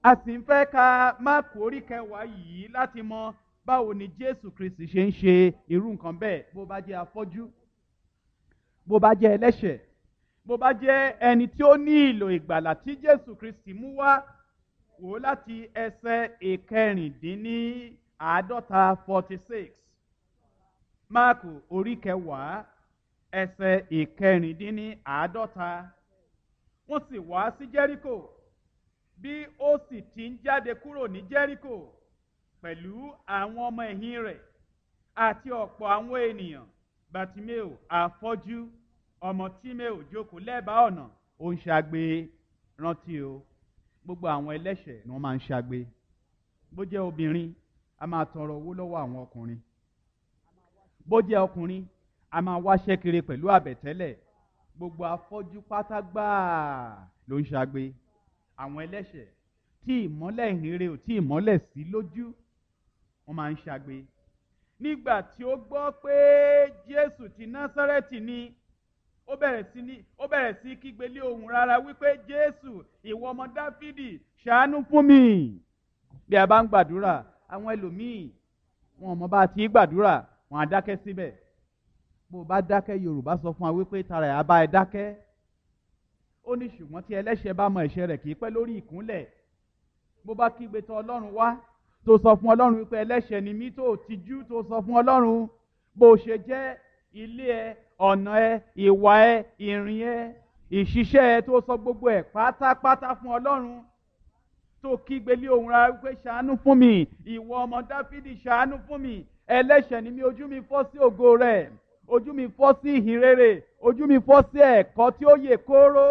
a sì ń fẹ́ ka máàkù orí kẹwàá yìí láti mọ báwo ni jésù kristi ṣe ń ṣe irú nǹkan bẹ́ẹ̀ bó bá jẹ́ afọ́jú bó bá jẹ́ ẹlẹ́ṣẹ̀ bó bá jẹ́ ẹni tí ó ní ìlò ìgbàlà tí jésù kristi mú wá wò ó láti ẹsẹ̀ ìkẹrìndínní àádọ́ta forty six máàkù orí kẹwàá ẹsẹ̀ ìkẹrìndínní àádọ́ta wọ́n sì wá sí jẹ́ríkò bí ó sì ti ń jáde kúrò ní jẹ́ríkò pẹ̀lú àwọn ọmọ ẹ̀yìn rẹ̀ àti ọ̀pọ̀ àwọn ènìyàn bàtímẹ́ò àfọ́jú ọmọ tímẹ́ò jókòó lẹ́bàá ọ̀nà ó ń ṣagbe rántí o gbogbo àwọn ẹlẹ́ṣẹ̀ ni wọ́n máa ń ṣagbe bó jẹ́ obìnrin a máa tọrọ owó lọ́wọ́ àwọn ọkùnrin bó jẹ́ ọkùnrin a máa wáṣẹ́ kiri pẹ̀lú àbẹ̀tẹ́lẹ̀ gbogbo afọ́jú pátá gbáà ló ń ṣagbe àwọn ẹlẹ́ṣẹ̀ tí ìmọ́lẹ̀ ìhìnrere ò tí ìmọ́lẹ̀ sí lójú wọ́n máa ń ṣagbe nígbà tí ó gbọ́ pé jésù ti násárẹ́tì ni ó bẹ̀rẹ̀ sí ní ó bẹ̀rẹ̀ sí kígbe lé ohùn rárá wípé jésù ìwọ ọmọ dáfídì ṣàánú fún mi bí a bá ń gbàdúrà àwọn ẹlòmíì wọn ò mọ bá a ti gbàdúrà wọn á dákẹ́ síbẹ̀ bó o bá dákẹ́ yorùbá sọ fún wa wípé tara ẹ̀ á bá ẹ dákẹ́ ó ní ṣùgbọ́n tí ẹlẹ́ṣẹ̀ bá mọ ẹ̀ṣẹ̀ rẹ̀ kì í pẹ́ lórí ìkúnlẹ̀ bó bá kígbe tọ̀ ọlọ́run wá tó sọ fún ọlọ́run wípé ẹlẹ́ṣẹ̀ ni mí tó tijú tó sọ fún ọlọ́run bó o ṣe jẹ́ ilé ẹ ọ̀nà ẹ ìwà ẹ ìrìn ẹ ìṣiṣẹ́ ẹ tó sọ gbogbo ẹ pátápátá fún ọlọ́run tó kígbe lé ohùn rárá wípé ṣàánú fún mi ìwọ ọmọ dáfídì ṣàánú fún mi ẹlẹ́ṣẹ̀ ni mí ojú mi fọ́ sí ògo rẹ̀ ojú mi fọ́ sí ìhìn rere ojú mi fọ́ sí ẹ̀kọ́ tí ó yè kóró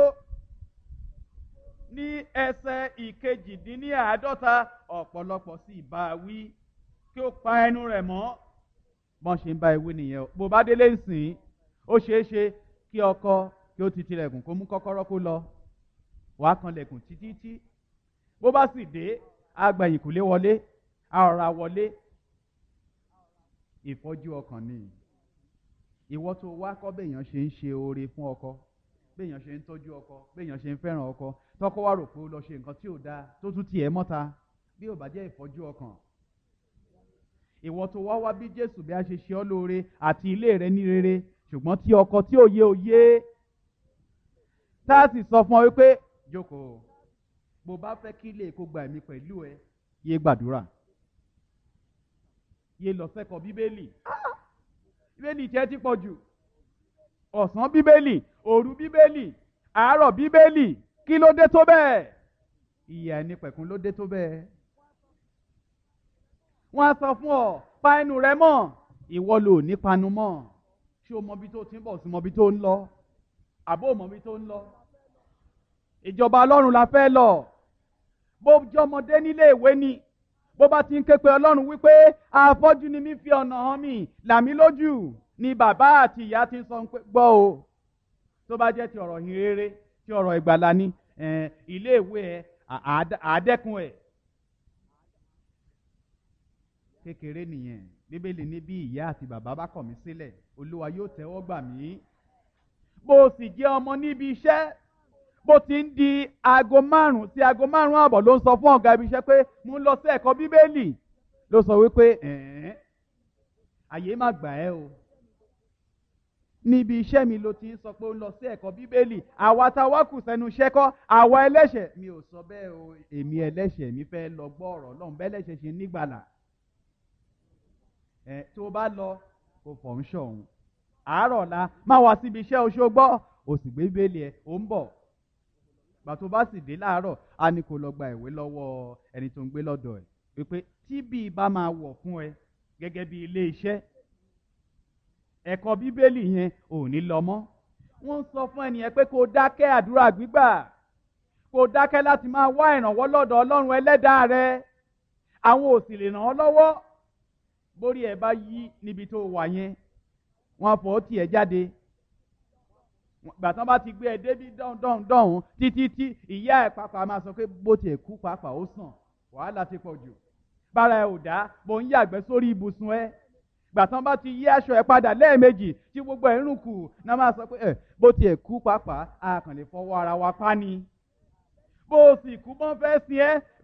ní ẹsẹ̀ ìkejìdínláàádọ́ta ọ̀pọ̀lọpọ̀ sì bá a wí kí ó pa ẹnu rẹ̀ mọ́ bọ́n ṣe ń bá ewé nìyẹn o bó bá délé ń sìn ó ṣeé ṣe kí ọkọ kí ó ti tilẹ̀kùn kó mú kọ́kọ́rọ́ kó lọ wàá kanlẹ̀kùn títí tí bó bá sì dé agbẹ̀yìn kò lé wọlé àọ̀rà wọlé ìfọ́jú ọkàn ni ìwọ tó wá kọ́ béèyàn ṣe ń ṣe oore fún ọkọ béèyàn ṣe ń tọ́jú ọkọ béèyàn ṣe ń fẹ́ràn ọkọ tọkọ wá rò pé ó lọ ṣe nǹkan tí ò dáa tó tún tiẹ̀ mọ́ta bí ò bá jẹ́ ìfọ́jú ọkàn ìwọ tó wá wá bí jésù bí a ṣe ṣe ọ́ lóore àti ilé rẹ ní rere ṣùgbọ́n tí ọkọ tí ò yé ò yé tá a sì sọ fún ọ wípé jókòó bó bá fẹ́ kí ilé kó gba ẹ̀mí pẹ̀lú ẹ yé gbàdúrà yé lọ sẹ́kọ̀ọ́ bíbélì bíbélì tiẹ̀ ti pọ̀ jù ọ̀sán bíbélì òru bíbélì àárọ̀ bíbélì kí ló dé tó bẹ́ẹ̀ ìyà ẹni pẹ̀kun ló dé tó bẹ́ẹ̀ wọ́n á sọ fún ọ pa ẹnu rẹ mọ́ ìwọ ló ní panu mọ́ ṣé o mọbi tó ti ń bọ̀ sí mọbi tó ń lọ àbó mọbi tó ń lọ ìjọba ọlọ́run la fẹ́ lọ bó jọmọdé nílé ìwé ni bó bá ti ń ké pe ọlọ́run wípé afọ́jú ni mí fi ọ̀nà hàn mí làmí lójú ni bàbá àti ìyá ti ń sọ pé gbọ́ o tó bá jẹ́ ti ọ̀rọ̀ yìn rere ti ọ̀rọ̀ ìgbàlà ni ilé ìwé ẹ àádẹ́kun ẹ̀ kékeré nìyẹn bíbélì ní bí ìyá àti bàbá bá kọ̀ mí sílẹ̀ olúwa yóò tẹ́wọ́ gbà mí bó o sì jẹ́ ọmọ níbi iṣẹ́ bó ti ń di aago márùn sí aago márùn àbọ̀ ló ń sọ fún ọ̀gá ibi iṣẹ́ pé mo ń lọ sí ẹ̀kọ́ bíbélì ló sọ wípé ẹ̀ẹ́n àyè má gbà ẹ́ o níbi iṣẹ́ mi ló ti ń sọ pé ó ń lọ sí ẹ̀kọ́ bíbélì àwa tá a wá kù sẹ́nu iṣẹ́ kọ́ àwa ẹlẹ́ṣẹ̀ mi ò sọ bẹ́ẹ̀ o èmi ẹlẹ́ṣẹ̀ mi fẹ́ lọ gbọ́ ọ̀rọ̀ lọ́hùn bẹ́ẹ̀ lẹ́ṣẹ̀ ṣe nígbàlà ẹ tó bá lọ kò fọ̀ ń ṣọ̀hún àárọ̀ la má wá síbi iṣẹ́ oṣù gbọ́ o sì gbé bíbélì ẹ ò ń bọ̀ gbà tó bá sì dé láàárọ̀ a ní kó lọ gba ìwé lọ́wọ́ ẹni tó ń gbé lọ́dọ̀ ẹ̀ wípé tí bíi bá máa wọ̀ fún ẹ gẹ́gẹ́ bí ilé iṣẹ́ ẹ̀kọ́ bíbélì yẹn ò ní lọ mọ́ wọ́n ń sọ fún ẹnìyẹn pé kó dákẹ́ àdúrà gbígbà kó dákẹ́ láti máa wá ìrànwọ́ lọ́dọ̀ ọlọ́run ẹlẹ́dàá rẹ àwọn ò sì lè ràn ọ́ lọ́wọ́ bórí ẹ bá yí níbi tó wà yẹn wọ́n fọ́ tiẹ̀ jáde gbàtàn bá ti gbé ẹ débi dọ̀hún dọ̀hún títí tí ìyá ẹ̀ pàápàá máa sọ pé bó tiẹ̀ kú pàápàá ó sàn wàhálà ti pọ̀ jù bára ẹ ò dá bó ń yàgbẹ́ sórí ibùsùn ẹ gbàtàn bá ti yí aṣọ ẹ padà lẹ́ẹ̀mejì tí gbogbo ẹ̀ ń rùn kù náà máa sọ pé ẹ bó tiẹ̀ kú pàápàá a kàn lè fọwọ́ ara wa pa ni bó o sì kú bọ́n fẹ́ sin ẹ́